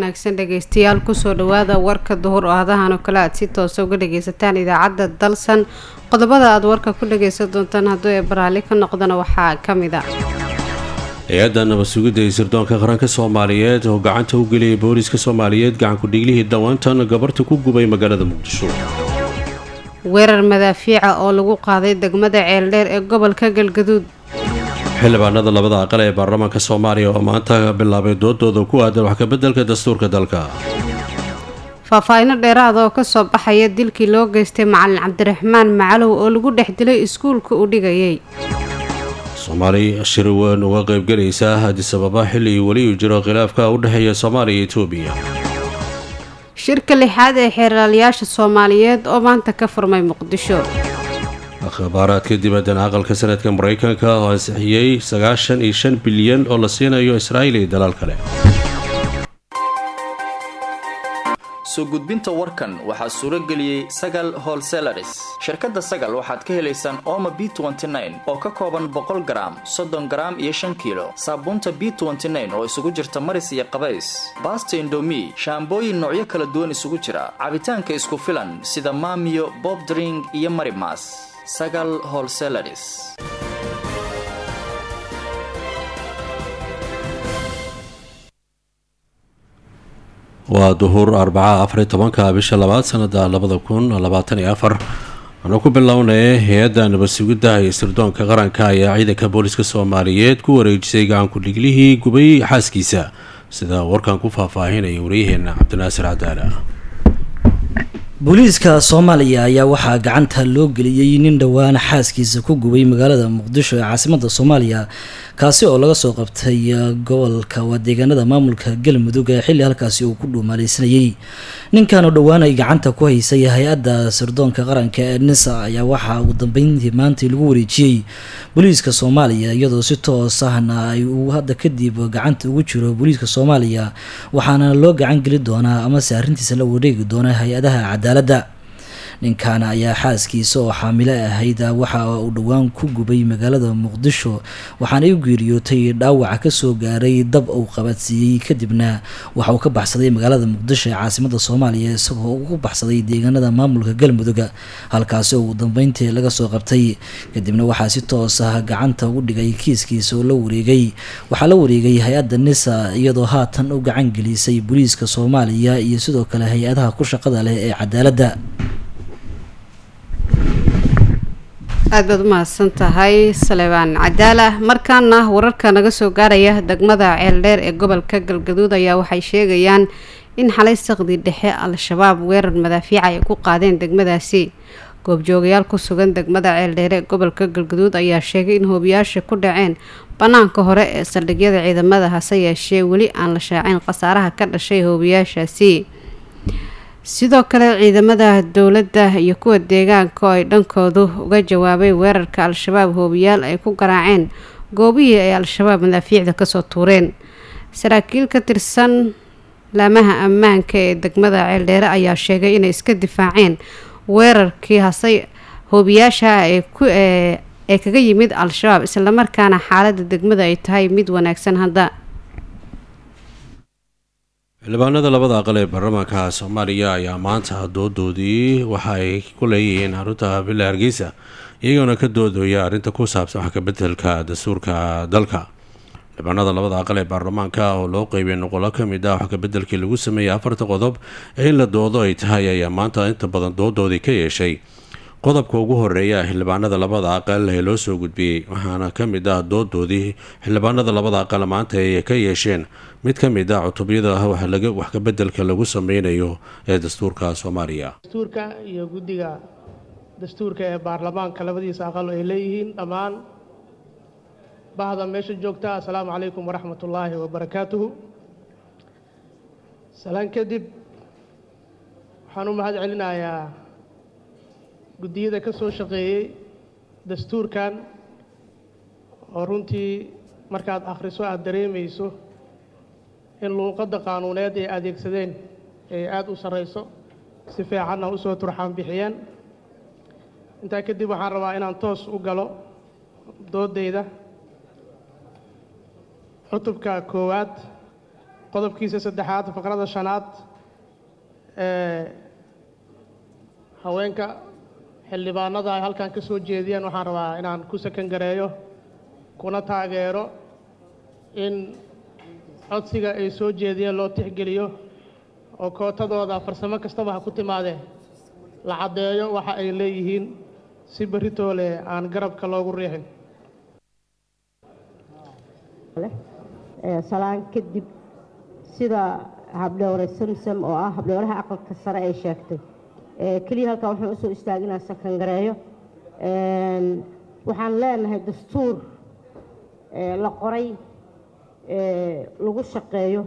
wanaagsan dhegeystayaal kusoo dhawaada warka duhur oo hadahan oo kale aad si toosa uga dhageysataan idaacadda dalsan qodobada aad warka ku dhageysan doontaan hadduu ee baraali ka noqdana waxaa ka mid a hay-adda nabad sugidda ee sirdoonka qaranka soomaaliyeed oo gacanta u geliyay booliiska soomaaliyeed gacankudhiglihii dhawaantan gabarta ku gubay magaalada muqdisho weerar madaafiica oo lagu qaaday degmada ceeldheer ee gobolka galgaduud xildhibaanada labada aqal ee baarlamaanka soomaaliya oo maanta bilaabay doodooda ku aadan wax kabeddelka dastuurka dalka faahfaahino dheeraada oo kasoo baxaya dilkii loo geystay macalin cabdiraxmaan macalow oo lagu dhex dilay iskuulka uu dhigayay soomaali shir weyn uga qaybgelaysa hadisababa xilli weli uu jiro khilaafka u dhexeeya soomaaliya iyo etoobiya shirka lixaad ee xeeraalayaasha soomaaliyeed oo maanta ka furmay muqdisho akhbaaraadka dibaddan aqalka sanadka maraykanka oo ansixiyey sagaashan iyo shan bilyan oo la siinayo israa'iil iyo dalaal kale soo gudbinta warkan waxaa suuro geliyey sagal holselaris shirkadda sagal waxaad ka helaysaan ooma b oo ka kooban boqol garaam soddon garaam iyo shan kiilo saabuunta b oo isugu jirta maris iyo qabays baasta indomi shaambooyin noocyo kala duwan isugu jira cabitaanka isku filan sida maamiyo bobdring iyo marimas sagal holselaris waa duhur arbaca afariy tobanka bisha labaad sanada labada kun labaatan iyo afar waxaanu ku bilownay hay-adda nabad sugidda iyo sirdoonka qaranka ayaa ciidanka booliska soomaaliyeed ku wareejisay gacanku-dhiglihii gubay xaaskiisa sida warkan ku faahfaahinaya waryaheena cabdinaasir cadaala booliiska soomaaliya ayaa waxaa gacanta loo geliyey nin dhowaan xaaskiisa ku gubay magaalada muqdisho ee caasimada soomaaliya kaasi oo laga soo qabtay gobolka waa deegaanada maamulka galmudug ee xilli halkaasi uu ku dhuumaaleysanayey ninkan oo dhowaan ay gacanta ku haysay hay-adda sirdoonka qaranka ee nisa ayaa waxaa ugu dambeyntii maantii lagu wareejiyey booliiska soomaaliya iyadoo si toos ahna ay uu hadda kadib gacanta ugu jiro booliiska soomaaliya waxaana loo gacan geli doonaa amase arrintiisa la wareegi doona hay-adaha cadaaladda ninkan ayaa xaaskiisa oo xaamilo ahayd waxa uu dhowaan ku gubay magaalada muqdisho waxaana u geeriyootay dhaawaca kasoo gaaray dab uu qabadsiiyey kadibna waxa uu ka baxsaday magaalada muqdisho ee caasimada soomaaliya isagoo ugu baxsaday deegaanada maamulka galmudug halkaasi oo ugu dambeyntii laga soo qabtay kadibna waxaa si toos ah gacanta ugu dhigay kiiskiisa oo la wareegay waxaa la wareegay hay-adda nisa iyadoo haatan u gacan gelisay booliiska soomaaliya iyo sidoo kale hay-adaha ku shaqada leh ee cadaaladda aada baad u mahadsan tahay saleebaan cadaala markaana wararka naga soo gaaraya degmada ceeldheer ee gobolka galgaduud ayaa waxay sheegayaan in xalay saqdi dhexe al-shabaab weerar madaafiica ay ku qaadeen degmadaasi goobjoogayaal ku sugan degmada ceeldheere ee gobolka galgaduud ayaa sheegay in hoobiyaasha ku dhaceen banaanka hore ee saldhigyada ciidamada hase yeeshee weli aan la shaacin khasaaraha ka dhashay hoobiyaashaasi sidoo kale ciidamada dowladda iyo kuwa deegaanka oo ay dhankoodu uga jawaabay weerarka al-shabaab hoobiyaal ay ku garaaceen goobihii ay al-shabaab madaafiicda kasoo tuureen saraakiil ka tirsan laamaha ammaanka ee degmada ceeldheere ayaa sheegay inay iska difaaceen weerarkii hase hoobiyaasha ee ku ee kaga yimid al-shabaab islamarkaana xaalada degmada ay tahay mid wanaagsan hadda xildhibaanada labada aqal ee baarlamaanka soomaaliya ayaa maanta doodoodii waxa ay ku leeyihiin xarunta villa hargeysa iyagoona ka doodooya arrinta ku saabsan wax kabeddelka dastuurka dalka xildhibaanada labada aqal ee baarlamaanka oo loo qeybay noqolo ka mid ah wax kabeddelkii lagu sameeyey afarta qodob ee in la doodo ay tahay ayaa maanta inta badan doodoodii ka yeeshay qodobka ugu horeeya xildhibaanada labada aqal ee loo soo gudbiyey waxaana ka mid ah doodoodii xildhibaanada labada aqal maanta ay ka yeesheen mid ka mid ah cutubyada wax kabeddelka lagu sameynayo ee dastuurka soomaaliya dastuurka iyo guddiga dastuurka ee baarlamaanka labadiisa aqal ay leeyihiin dhammaan bahda meesha joogta assalaamu calaykum waraxmat ullaahi wabarakaatuhu salaan kadib waxaan u mahad celinayaa guddiyada ka soo shaqeeyey dastuurkan oo runtii markaad akhriso aada dareemayso in luuqadda qaanuuneed ay adeegsadeen ay aada u sarrayso si fiicanna u soo turxaan bixiyeen intaa kadib waxaan rabaa inaan toos u galo doodayda cutubka koowaad qodobkiisa saddexaad faqrada shanaad ee haweenka xildhibaanada ay halkan ka soo jeediyeen waxaan rabaa inaan ku sakan gareeyo kuna taageero in codsiga ay soo jeediyeen loo tixgeliyo oo kootadooda farsamo kastaba ha ku timaadee la caddeeyo waxa ay leeyihiin si beritoole aan garabka loogu riixin salaan kadib sida habdhowre samsam oo ah habdhowraha aqalka sare ay sheegtay keliya halkan waxaan usoo istaaginaa sakangareeyo waxaan leenahay dastuur la qoray lagu shaqeeyo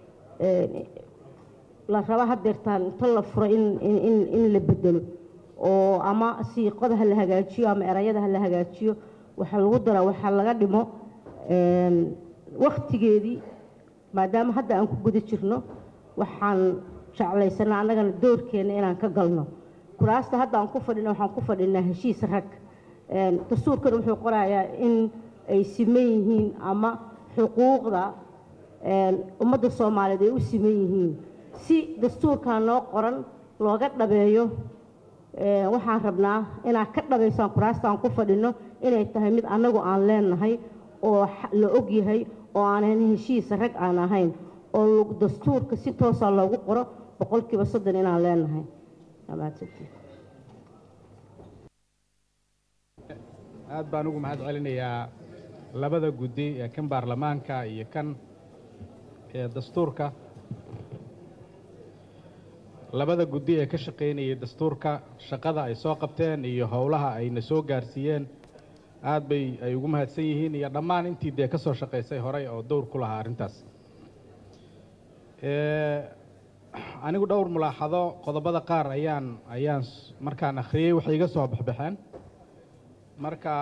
la raba hadeertaan inta la furo in la bedelo oo ama siiqada ha la hagaajiyo ama erayada ha la hagaajiyo waxaa lagu daraa waxaa laga dhimo waktigeedii maadaama hadda aan ku guda jirno waxaan jeclaysanaa annagana doorkeenna inaan ka galno kuraasta hadda aan ku fadhina waxaan ku fadhinaa heshiis rag dastuurkan wuxuu qorayaa in ay siman yihiin ama xuquuqda ummadda soomaaliyeed ay u siman yihiin si dastuurkan noo qoran looga dhabeeyo waxaan rabnaa inaad ka dhabaysaan kuraasta aan ku fadhino inay tahay mid annagu aan leenahay oo la og yahay oo aanan heshiis rag aan ahayn oo dastuurka si toosa loogu qoro boqolkiiba soddon inaan leenahay aad baan ugu mahad celinayaa labada guddi ee kan baarlamaanka iyo kan ee dastuurka labada guddi ee ka shaqaynayay dastuurka shaqada ay soo qabteen iyo howlaha ayna soo gaarsiiyeen aad bay ay ugu mahadsan yihiin iyo dhammaan intii dee ka soo shaqaysay horey oo dowr ku lahaa arrintaas anigu dhowr mulaaxado qodobada qaar ayaan ayaan markaan akhriyey waxay iga soo baxbaxeen marka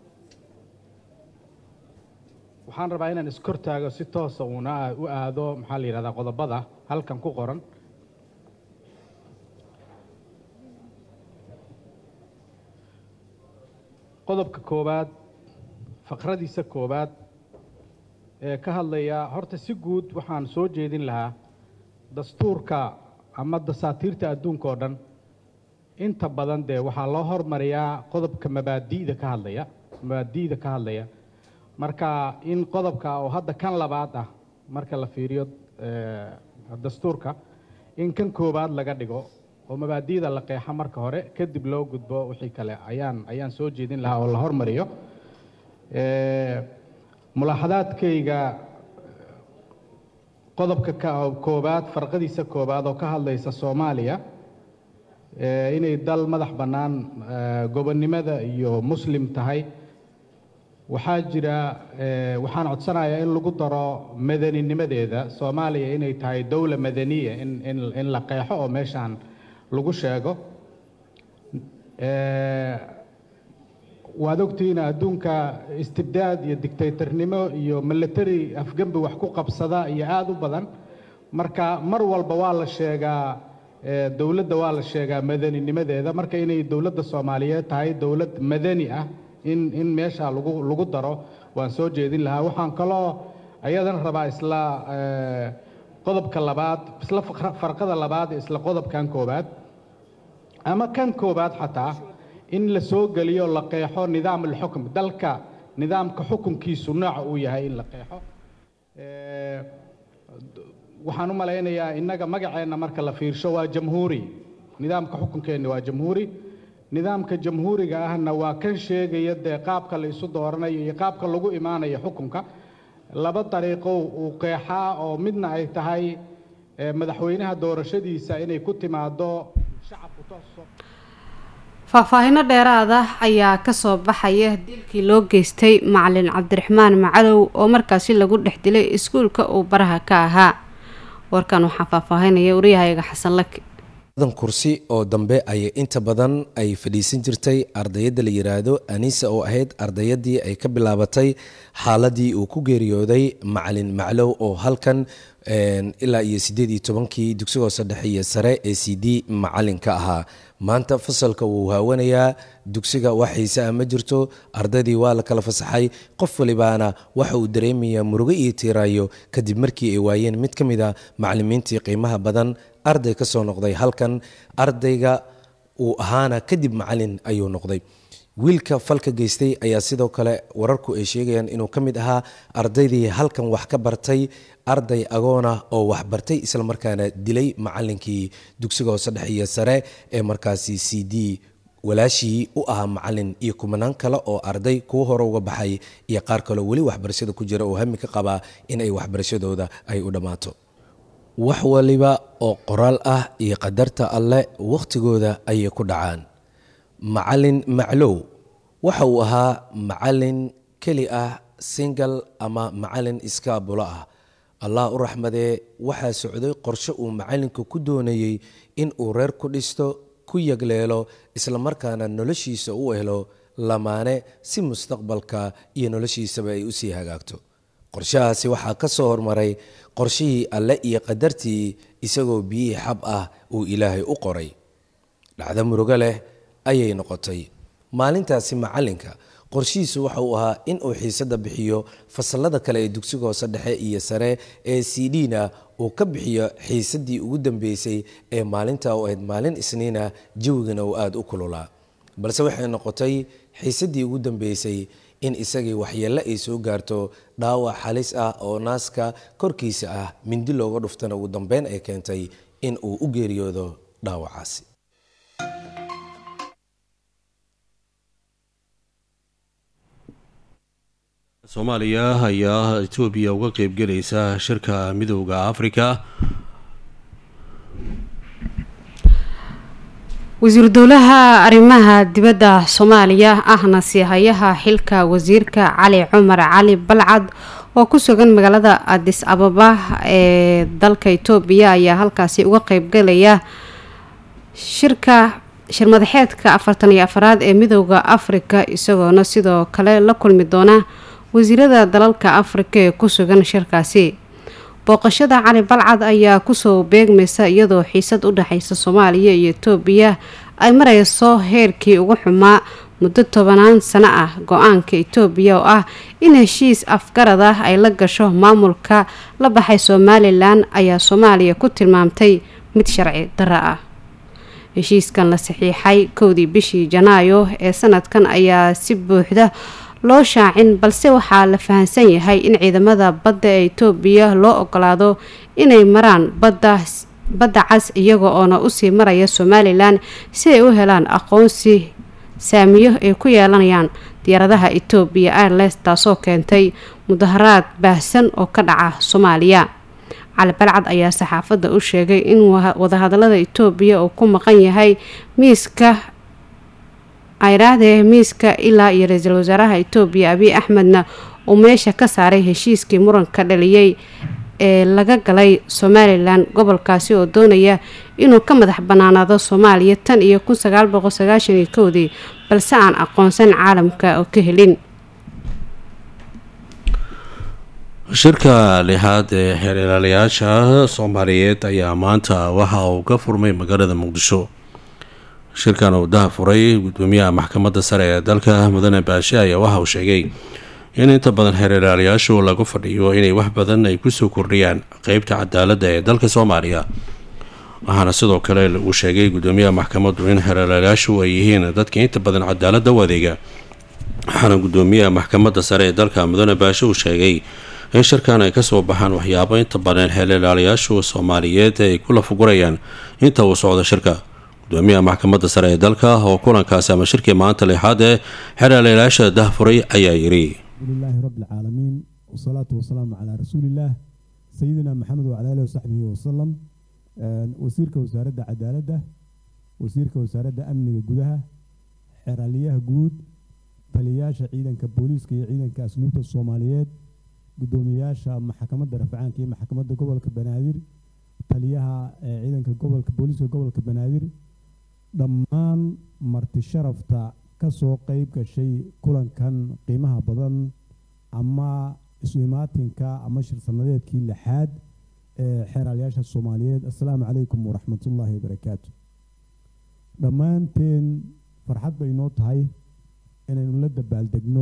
waxaan rabaa inaan iskortaago si toosa uuna u aado maxaa la yidhahdaa qodobada halkan ku qoran qodobka koowaad faqradiisa koowaad ee ka hadlaya horta si guud waxaan soo jeedin lahaa dastuurka ama dasaatiirta adduunka oo dhan inta badan dee waxaa loo hormariyaa qodobka mabaadi'da ka hadlaya mabaadi'da ka hadlaya marka in qodobka oo hadda kan labaad ah marka la fiiriyo dastuurka in kan koowaad laga dhigo oo mabaadi'da la qeexa marka hore kadib loo gudbo wixii kale ayaan ayaan soo jeedin lahaa oo la hormariyo mulaaxadaadkayga qodobka koowaad farqadiisa koowaad oo ka hadlaysa soomaaliya inay dal madax bannaan gobonnimada iyo muslim tahay waxaa jira waxaan codsanayaa in lagu daro madaninimadeeda soomaaliya inay tahay dowla madaniya in in in la qeexo oo meeshaan lagu sheego waad ogtihiin adduunka istibdaad iyo dictatornimo iyo military afgembi wax ku qabsada iyo aada u badan marka mar walba waa la sheegaa dowladda waa la sheegaa madaninimadeeda marka inay dowladda soomaaliyeed tahay dowlad madani ah in in meesha lagu lagu daro waan soo jeedin lahaa waxaan kaloo ayadana rabaa isla qodobka labaad isla farqada labaad isla qodobkan koowaad ama kan koowaad xataa in la soo geliyo la qeexo nidaam alxukm dalka nidaamka xukunkiisu nooca uu yahay in la qeexo waxaan u malaynayaa innaga magaceenna marka la fiirsho waa jamhuuri nidaamka xukunkeenna waa jamhuuri nidaamka jamhuuriga ahna waa kan sheegaya dee qaabka la isu dooranayo iyo qaabka lagu imaanayo xukunka laba dariiqo uu qeexaa oo midna ay tahay madaxweynaha doorashadiisa inay ku timaado shacabku tooso faahfaahino dheeraad ah ayaa kasoo baxaya dilkii loo geystay macalin cabdiraxmaan macalow oo markaasi lagu dhex dilay iskuulka uu baraha ka ahaa warkan waxaa faahfaahinaya wariyahayaga xasan laki dan kursi oo dambe ayay inta badan ay fadhiisan jirtay ardayadda la yiraahdo anisa oo ahayd ardayadii ay ka bilaabatay xaaladii uu ku geeriyooday macalin maclow oo halkan ilaa iyo sideed iyo tobankii dugsiga hoose dhexe iyo sare ee c d macalinka ahaa maanta fasalka wuu haawanayaa dugsiga wax xiise ah ma jirto ardaydii waa la kala fasaxay qof walibaana waxa uu dareemayaa murugo iyo tiiraayo kadib markii ay waayeen mid ka mid a macalimiintii qiimaha badan arday ka soo noqday halkan ardayga uu ahaana kadib macalin ayuu noqday wiilka falka geystay ayaa sidoo kale wararku ay sheegayaan inuu ka mid ahaa ardaydii halkan wax ka bartay arday agoona oo wax bartay islamarkaana dilay macalinkii dugsiga hoose dhexe iyo sare ee markaasi c d walaashii u ahaa macalin iyo kumanaan kale oo arday kuwa hore uga baxay iyo qaar kaleo weli waxbarashada ku jira oo hami ka qabaa in ay waxbarashadooda ay u dhammaato wax waliba oo qoraal ah iyo qadarta alle wakhtigooda ayay ku dhacaan macalin maclow waxa uu ahaa macalin keli ah singal ama macalin iskaabulo ah allah u raxmadee waxaa socday qorshe uu macalinku ku doonayey in uu reer ku dhisto ku yagleelo islamarkaana noloshiisa u helo lamaane si mustaqbalka iyo noloshiisaba ay usii hagaagto qorshahaasi waxaa ka soo hormaray qorshihii alle iyo qadartii isagoo biyihii xab ah uu ilaahay u qoray dhacdo murugo leh ayay noqotay maalintaasi macalinka qorshihiisu waxa uu ahaa in uu xiisada bixiyo fasalada kale ee dugsiga hoose dhexe iyo sare ee c d na uu ka bixiyo xiisadii ugu dambeysay ee maalinta u ahayd maalin isniina jawigana uu aada u kululaa balse waxay noqotay xiisadii ugu dambeysay in isagii waxyeelle ay soo gaarto dhaawac halis ah oo naaska korkiisa ah mindi looga dhuftana ugu dambeyn ay keentay in uu u geeriyoodo dhaawacaasi soomaaliya ayaa etoobiya uga qeybgelaysa shirka midooda afrika wasiiru dowlaha arrimaha dibadda soomaaliya ahna siihayaha xilka wasiirka cali cumar cali balcad oo ku sugan magaalada adis ababa ee dalka itoobiya ayaa halkaasi uga qeybgalaya shirka shirmadaxeedka afartan iyo afaraad ee midooda afrika isagoona sidoo kale la kulmi doona wasiirada dalalka afrika ee ku sugan shirkaasi booqashada cali balcad ayaa kusoo beegmaysa iyadoo xiisad u dhexeysa soomaaliya iyo itoobiya ay mareyso heerkii ugu xumaa muddo tobanaan sano ah go-aanka itoobiya oo ah in heshiis afgarad ah ay la gasho maamulka la baxay somalilan ayaa soomaaliya ku tilmaamtay mid sharci darro ah heshiiskan la saxiixay kowdii bishii janaayo ee sanadkan ayaa si buuxda loo shaacin balse waxaa la fahamsan yahay in ciidamada badda ee itoobiya loo ogolaado inay maraan badda badda cas iyaga oona usii maraya somalilan si ay u helaan aqoonsi saamiyo ay ku yeelanayaan diyaaradaha etoobiya airles taasoo keentay mudaharaad baahsan oo ka dhaca soomaaliya cali balcad ayaa saxaafadda u sheegay in wadahadalada etoobiya uu ku maqan yahay miiska ayraahdee miiska ilaa iyo ra-iisul wasaaraha etoobiya abiy axmedna uu meesha ka saaray heshiiskii muranka dhaliyey ee laga galay somalilan gobolkaasi oo doonaya inuu ka madax banaanaado soomaaliya tan iyo kun sagaal boqol sagaashan iyo kowdii balse aan aqoonsan caalamka oo ka helin shirka lixaad ee xeerlaalayaasha soomaaliyeed ayaa maanta waxa uu ka furmay magaalada muqdisho shirkan uu daha furay gudoomiyaha maxkamadda sare ee dalka mudane baashe ayaa waxa uu sheegay in inta badan xeerlaalayaashu lagu fadhiyo inay wax badan ay kusoo kordhiyaan qeybta cadaaladda ee dalka soomaaliya waxaana sidoo kale uu sheegay gudoomiyaha maxkamaddu in xeerlaalayaashu ay yihiin dadka inta badan cadaaladda u adeega waxaana gudoomiyaha maxkamadda sare ee dalka mudane baashe uu sheegay in shirkan ay kasoo baxaan waxyaabo inta badan xeerlaalayaashu soomaaliyeed ay ku lafugurayaan inta uu socdo shirka gudoomiyaha maxkamadda sare ee dalka oo kulankaasi ama shirkii maanta lixaad ee xeerlaalayaasha dahfuray ayaa yidhi lilaahi rabbi alcaalamiin wasalaatu wasalaamu calaa rasuulillaah sayidina maxamed wacala alihi wasaxbihi wasalam wasiirka wasaaradda cadaaladda wasiirka wasaaradda amniga gudaha xeraaliyaha guud taliyayaasha ciidanka booliiska iyo ciidanka asnuubta soomaaliyeed gudoomiyayaasha maxkamadda rafcaanka iyo maxkamadda gobolka banaadir taliyaha ciidanka gobolka booliiska gobolka banaadir dhammaan marti sharafta ka soo qeyb gashay kulankan qiimaha badan ama isu imaatinka ama shirsannadeedkii lixaad ee xeeraalyaasha soomaaliyeed assalaamu calaykum waraxmatullaahi wabarakaatu dhammaanteen farxad bay noo tahay inaynu la dabaaldegno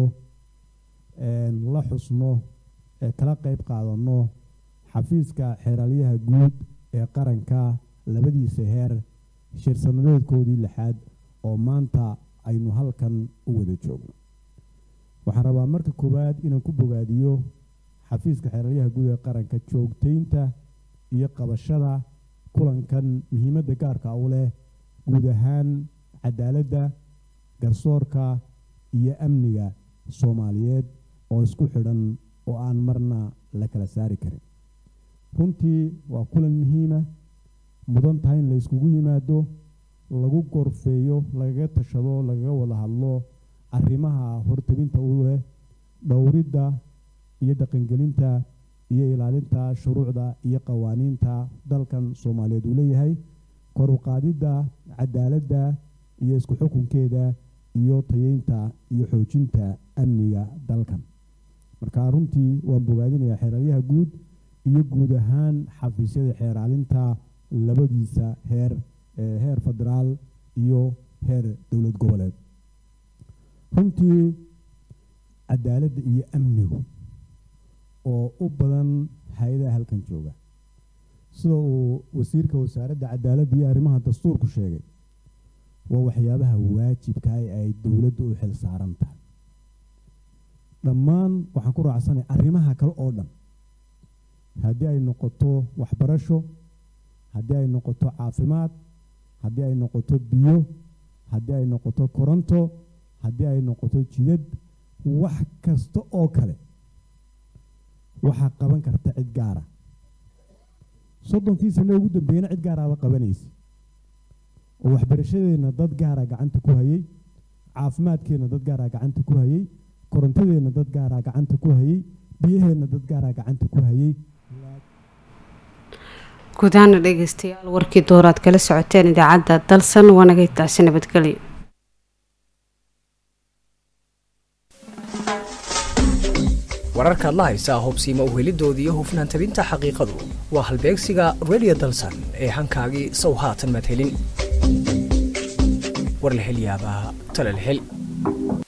la xusno ee kala qeyb qaadanno xafiiska xeeraalyaha guud ee qaranka labadiisa heer shirsannadeedkoodii lixaad oo maanta aynu halkan u wada joogno waxaan rabaa marka koowaad inaan ku bogaadiyo xafiiska xeeraryaha guud ee qaranka joogtaynta iyo qabashada kulankan muhiimadda gaarka u leh guud ahaan cadaaladda garsoorka iyo amniga soomaaliyeed oo isku xidhan oo aan marna la kala saari karin runtii waa kulan muhiima mudan tahay in la yskugu yimaado lagu gorfeeyo lagaga tashado lagaga wada hadlo arrimaha hortabinta u leh dhowridda iyo dhaqangelinta iyo ilaalinta shuruucda iyo qawaaniinta dalkan soomaaliyeed uu leeyahay kor u qaadidda cadaaladda iyo isku xukunkeeda iyo tayeynta iyo xoojinta amniga dalkan marka runtii waan bogaadinayaa xeeraryaha guud iyo guud ahaan xafiisyada xeeraalinta labadiisa heer heer federaal iyo heer dowlad goboleed runtii cadaaladda iyo amnigu oo u badan hay-adaha halkan jooga sida uu wasiirka wasaaradda cadaaladda iyo arrimaha dastuurku sheegay waa waxyaabaha waajibka ee ay dowladdu u xil saaran tahay dhammaan waxaan ku raacsanay arrimaha kale oo dhan haddii ay noqoto waxbarasho haddii ay noqoto caafimaad haddii ay noqoto biyo haddii ay noqoto koronto haddii ay noqoto jidad wax kasta oo kale waxaa qaban karta cid gaara soddonkii sano ugu dambeeyana cid gaaraaba qabanaysa oo waxbarashadeenna dad gaara gacanta ku hayay caafimaadkeenna dad gaaraa gacanta ku hayay korontadeenna dad gaaraa gacanta ku hayay biyaheenna dad gaaraa gacanta ku hayay guud ahaana dhegeystayaal warkii dooraad kala socoteen idaacadda dalsan waanagay taasi nabadgelyo wararkaad la haysaa hubsiima uhelidooda iyo hufnaan tabinta xaqiiqadu waa halbeegsiga redio dalsan ee hankaagii sow haatan madhelin war la hel yaabaa tala la hel